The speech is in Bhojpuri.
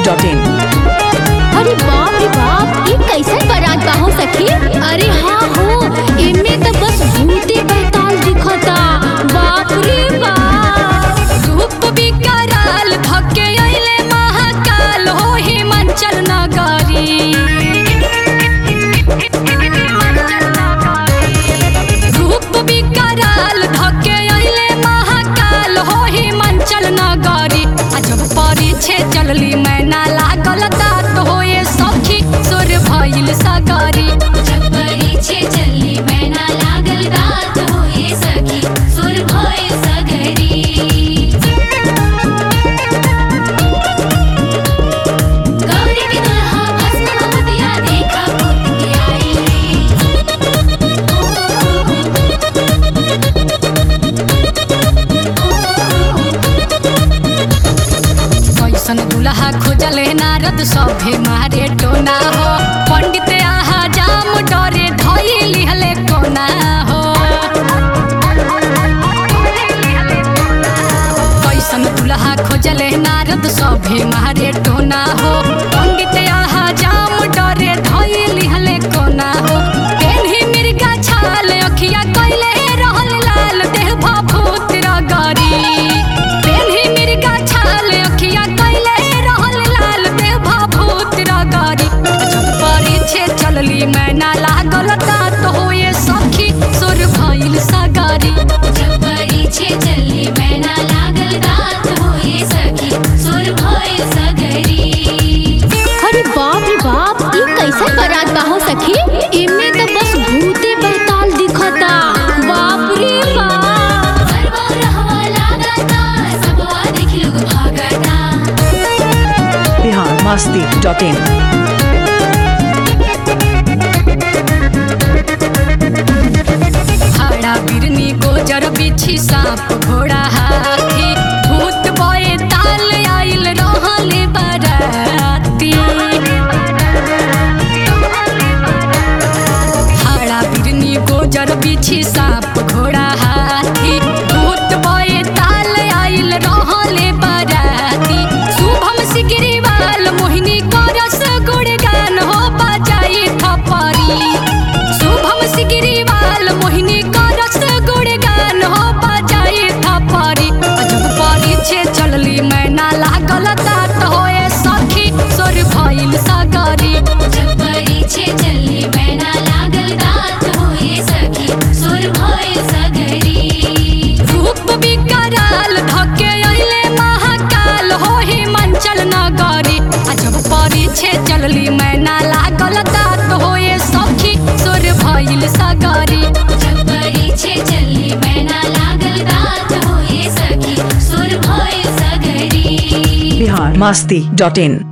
masti.in अरे बाप रे बाप ये कैसन बारात बा हो सखी अरे हाँ हो इनमें तो बस भूते बैताल दिखता बाप रे बाप रूप विकराल धके अइले महाकाल हो हिमाचल नगरी रूप विकराल धके अइले महाकाल हो हिमाचल नगरी आ जब परिछे चलली मैना लागल तात होए सखी सुर भइल सगरी जब परीछे चली मैना लागल दात होए सखी सुर भय सगरी गौरी के दुल्हा भस्म मोतिया देखा पुत के आई कैसन दुल्हा खोजले नारद सभे मारे टोना हो पंडित आहा जाम डरे धई लिहले कोना हो कैसन दुल्हा खोजले नारद सभे मारे टोना हो पंडित आहा जाम डरे धई लिहले कोना हो पेन्ही मिर्गा छाल अखिया कैले रहल लाल देह भभूत रगरी पेन्ही मिर्गा छाल अखिया कैले रहल लाल देह भभूत रगरी जब परिछे चलली मैना लागल तात होए सखी सुर भइल सगरी जब परीछे चली मैना लागल दात होए सखी सुर भय सगरी अरे बाप रे बाप ये कैसन बारात बा हो सखी इनमें तो बस भूते बैताल दिखता बाप रे बाप रहवा लागता सबवा देख लोग भागता Bihar masti.in हाड़ा बिरनी गोजर बिछी सांप घोड़ा हाथी भूत बए ताल आइल रहल बराती हाड़ा बिरनी गोजर बिछी सांप घोड़ा हाथी भूत बए ताल आइल रहल बराती शुभम सिगरीवाल मोहिनी करस गुणगान हो बजाई थपरी शुभम सिगरीवाल मोहिनी करस गुणगान हो बजाई थपरी जब परिछे चलली मैना लागल तात होए सखी सोर भइल सगरी जब परीछे चली मैना लागल दात होए सखी सुर भय सगरी रूप विकराल धके अइले महाकाल हो हिमाचल नगरी आ जब परिछे चलली मैना लागल तात होए सखी सोर भइल सगरी जब परीछे चली मैना लागल दात होए सखी सुर भय सगरी Bihar masti.in